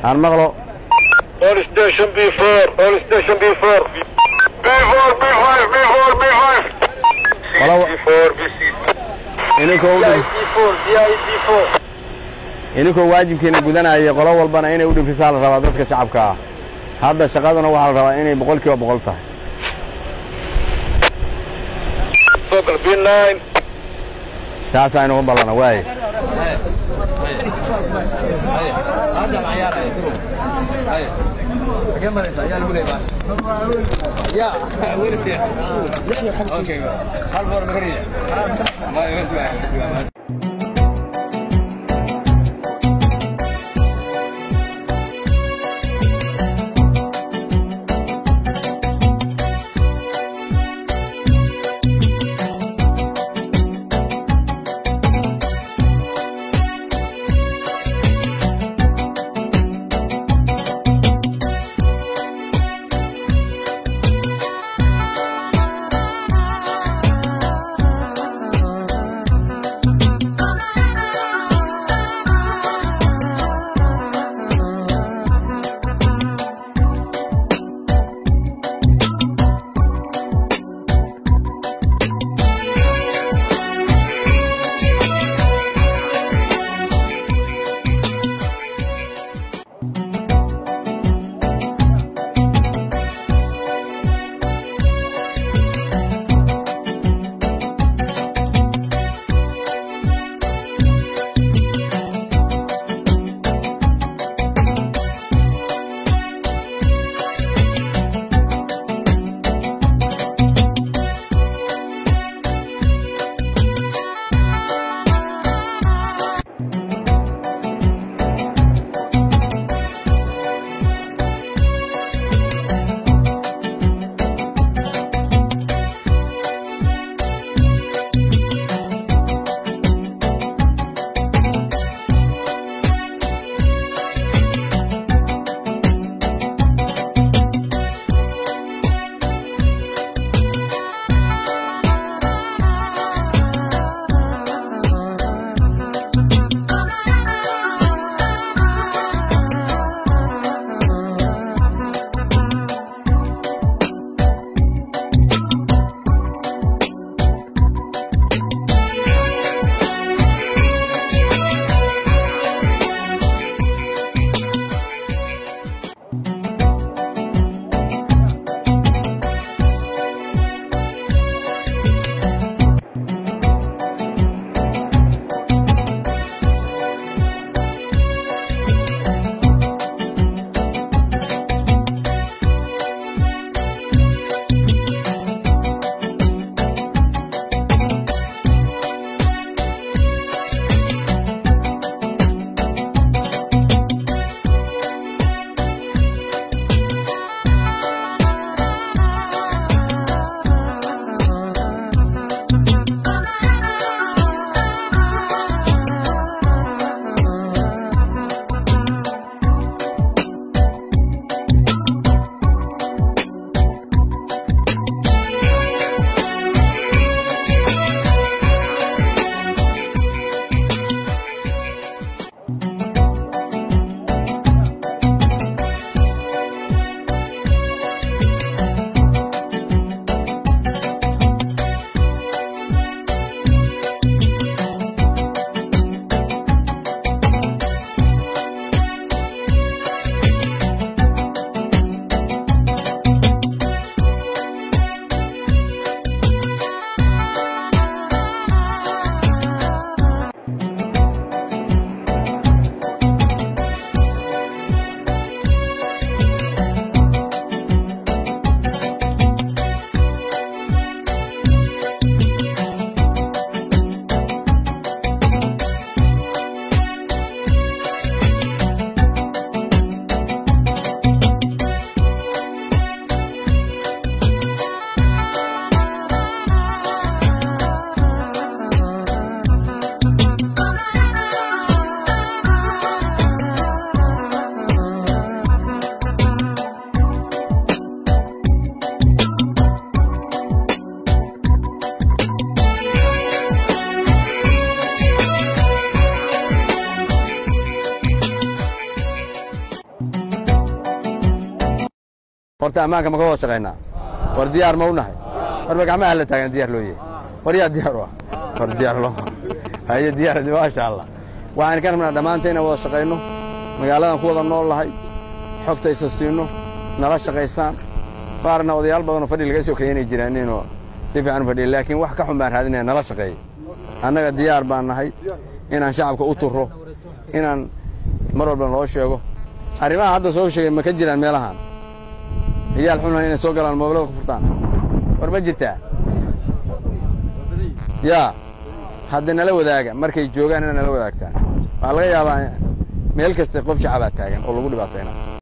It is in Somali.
aan maqlo All station B4, all station B4. B4, B5, B4, B5. qolo B4, B6. ininkoo u dhif- B4, B4. ininkoo waajibkiina gudanaya qolo walbana inay u dhifrisaa la rabaa dadka shacabka ah hadda shaqaduna waxaa la rabaa inay boqol kiiba boqol tahay Focal B9. saasaa inugu ballana waaye Thank you. horta ammaanka ma ka wada shaqaynaa war diyaar ma u nahay warba gacmaha la taagan diyaar loo yahay war yaa diyaar u ah war diyaar loo haye diyaar maasha allah waxaan ka rabnaa dhammaanta inaan wada shaqayno magaaladan ku wada nool lahay xogta isa siino nala shaqaysaan qaarna odayaal badanoo fadhi laga soo keenay jiraan inuu si fiican u fadhiya laakiin wax ka xun baan raadinaya nala shaqeeya annaga diyaar baan nahay inaan shacabka u turro inaan mar walba loo sheego arrimaha hadda soo sheegay ma ka jiraan meelahan ciyaal xunha inay soo galaan moobilada ku furtaan war ma jirtaa yaa hadda nala wadaaga markay joogaan inaad nala wadaagtaan waxaa laga yaabaa meel kasta qof shacabaa taagan oo lagu dhibaatayna